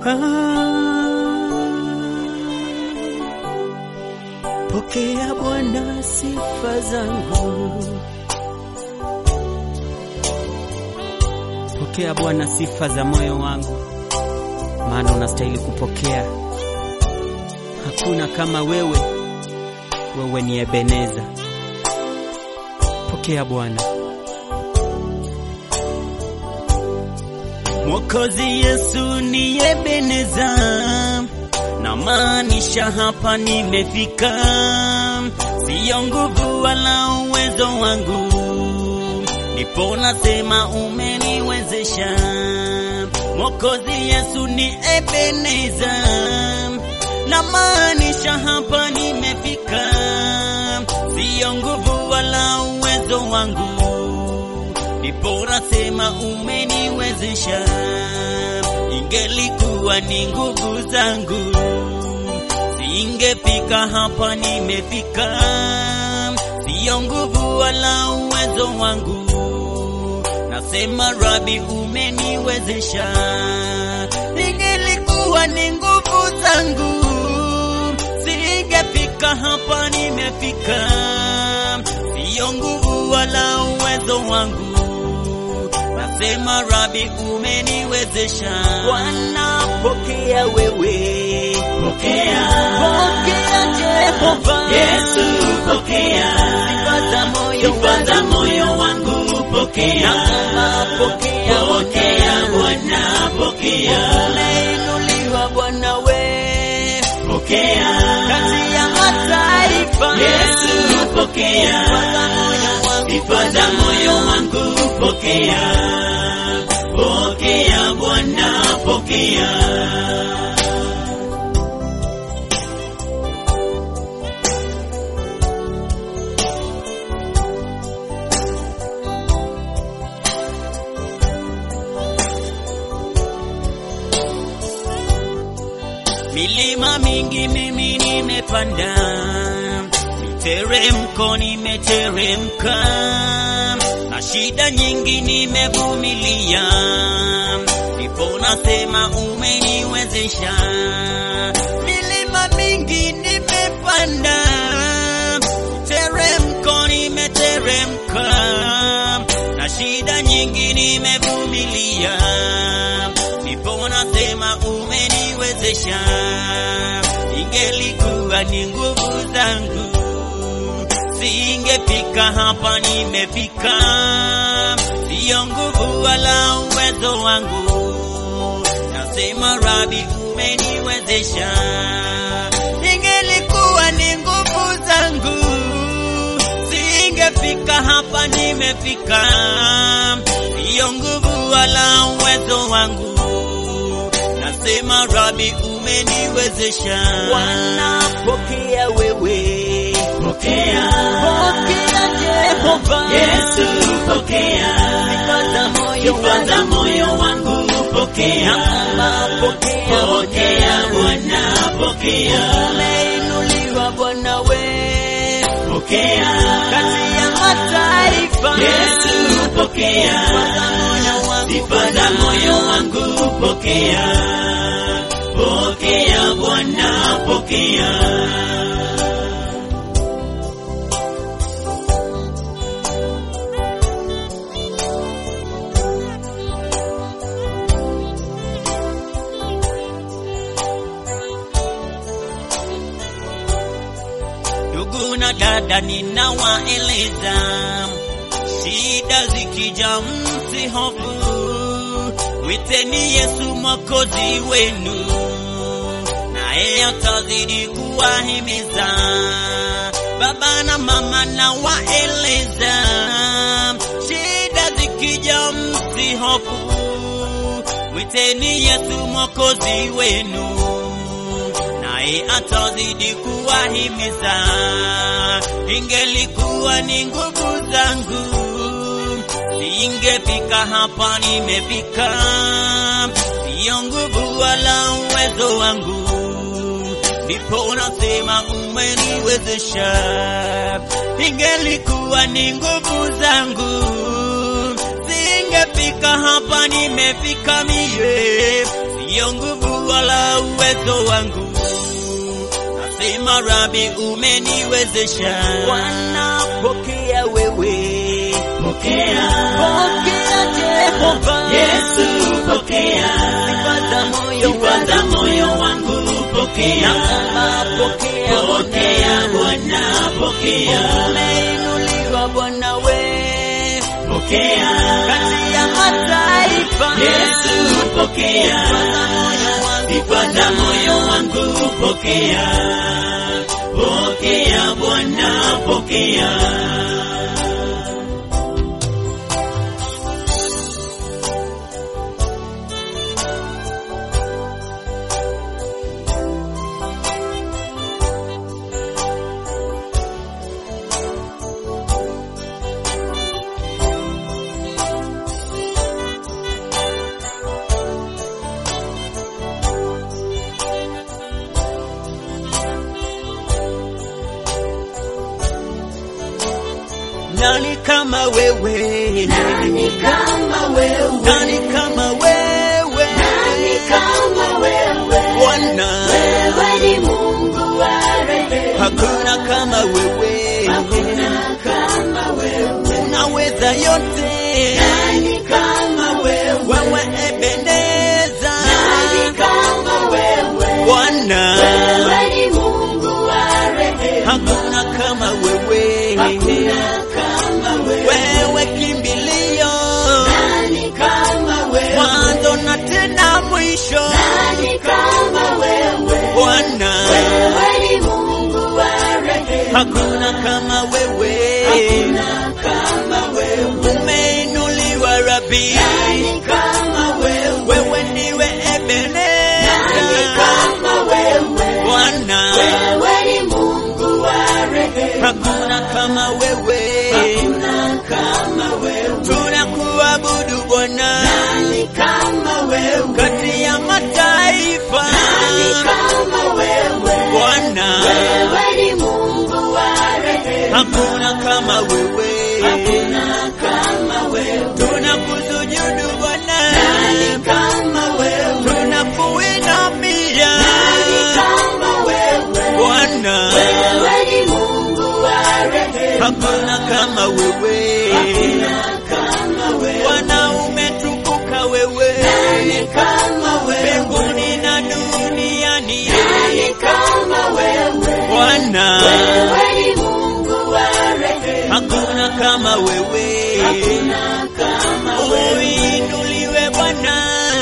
Pokea Bwana sifa zangu, pokea Bwana sifa za moyo wangu, maana unastahili kupokea. Hakuna kama wewe, wewe ni Ebeneza. Pokea Bwana. Mwokozi Yesu ni Ebeneza, na maanisha hapa nimefika, siyo nguvu wala uwezo wangu, ndipo nasema umeniwezesha. Mwokozi Yesu ni Ebeneza, na maanisha hapa nimefika, siyo nguvu wala uwezo wangu ndipo nasema umeniwezesha. Ingelikuwa ni nguvu zangu, singefika hapa nimefika. Siyo nguvu wala uwezo wangu, nasema Rabi, umeniwezesha. Ingelikuwa ni nguvu zangu, singefika hapa nimefika. Siyo nguvu wala uwezo wangu Sema Rabi, umeniwezesha. Bwana, pokea wewe, Pokea. pokea Jehova Yesu, pokea. sifa za moyo Sifa za wangu, moyo wangu pokea. naomba pokea, Pokea Bwana, pokea. umeinuliwa Bwana we Pokea. kati ya mataifa, Yesu, pokea. sifa za moyo wangu, Sifa za moyo wangu pokea. Pokea Bwana, pokea. Milima mingi mimi nimepanda, miteremko nimeteremka, na shida nyingi nimevumilia, ndipo nasema umeniwezesha. Milima mingi nimepanda, miteremko nimeteremka, na shida nyingi nimevumilia, ndipo nasema umeniwezesha. Ingelikuwa ni nguvu zangu, singefika hapa nimefika. Siyo nguvu wala uwezo wangu, nasema Rabi, umeniwezesha. Ingelikuwa ni nguvu zangu, singefika hapa nimefika. Siyo nguvu wala uwezo wangu Nasema Rabi, umeniwezesha. Bwana, pokea wewe, Pokea. pokea Jehova, Yesu, pokea. sifa za moyo Sifa za wangu, moyo wangu pokea. naomba pokea, Pokea Bwana, pokea. umeinuliwa Bwana we Pokea. kati ya mataifa, Yesu, pokea. sifa za moyo Sifa wangu, za moyo wangu pokea. Pokea Bwana, pokea. Ndugu na dada, ninawaeleza shida zikija, msihofu, witeni Yesu mwokozi wenu, naye atazidi kuwahimiza. Baba na mama, nawaeleza shida zikija, msihofu, witeni Yesu mwokozi wenu naye atazidi kuwahimiza. Ingelikuwa ni nguvu zangu, singefika hapa nimefika. Siyo nguvu wala uwezo wangu, ndipo nasema umeniwezesha. Ingelikuwa ni nguvu zangu, singefika hapa nimefika mie siyo nguvu wala uwezo wangu, nasema Rabi, umeniwezesha. Bwana, pokea wewe, Pokea. pokea Jehova Yesu pokea. sifa za moyo Sifa za wangu, moyo wangu pokea. naomba pokea Pokea Bwana, pokea. umeinuliwa Bwana we Pokea. kati ya mataifa Yesu pokea. Sifa za moyo wangu pokea. Pokea Bwana, pokea. Nani kama wewe? Nani kama wewe? Nani kama wewe? Nani kama wewe? Bwana, Wewe ni Mungu wa rehema. hakuna kama wewe, Hakuna kama wewe. unaweza yote. Nani kama wewe? Wewe Ebeneza, Nani kama wewe? Bwana, Wewe ni Mungu wa rehema. hakuna kama wewe, Hakuna kama wewe. wewe kimbilio, Nani kama wewe? mwanzo na tena mwisho. Nani kama wewe? Bwana, Wewe ni Mungu wa rehema. hakuna kama wewe, Hakuna kama wewe. umeinuliwa Rabi, Nani kama wewe? wewe ndiwe Nani Ebeneza, kama wewe? Bwana, Wewe ni Mungu wa rehema. hakuna kama wewe, Hakuna kama wewe. tunakuabudu Bwana Nani kama wewe? kati ya mataifa, Nani kama wewe? Bwana, Wewe ni Mungu wa rehema. hakuna kama wewe, Hakuna kama wewe. tunakusujudu Bwana, Nani kama wewe? tunakuinamia Nani kama wewe? Bwana, Wewe ni Mungu wa rehema. hakuna kama wewe, Hakuna kama wewe. Bwana umetukuka wewe, Nani kama wewe? mbinguni na duniani, Nani kama wewe? Bwana, Wewe ni Mungu wa rehema. hakuna kama wewe, Hakuna kama wewe. uinuliwe Bwana,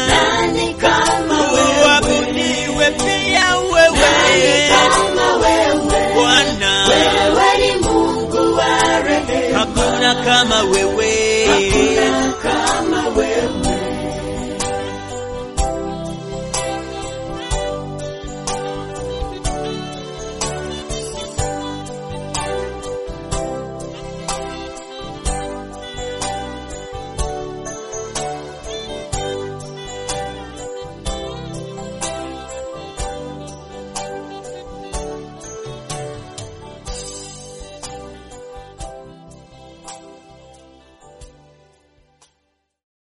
Nani kama wewe? uabudiwe pia Nani wewe, kama wewe? Bwana, Wewe ni Mungu wa rehema. hakuna kama wewe.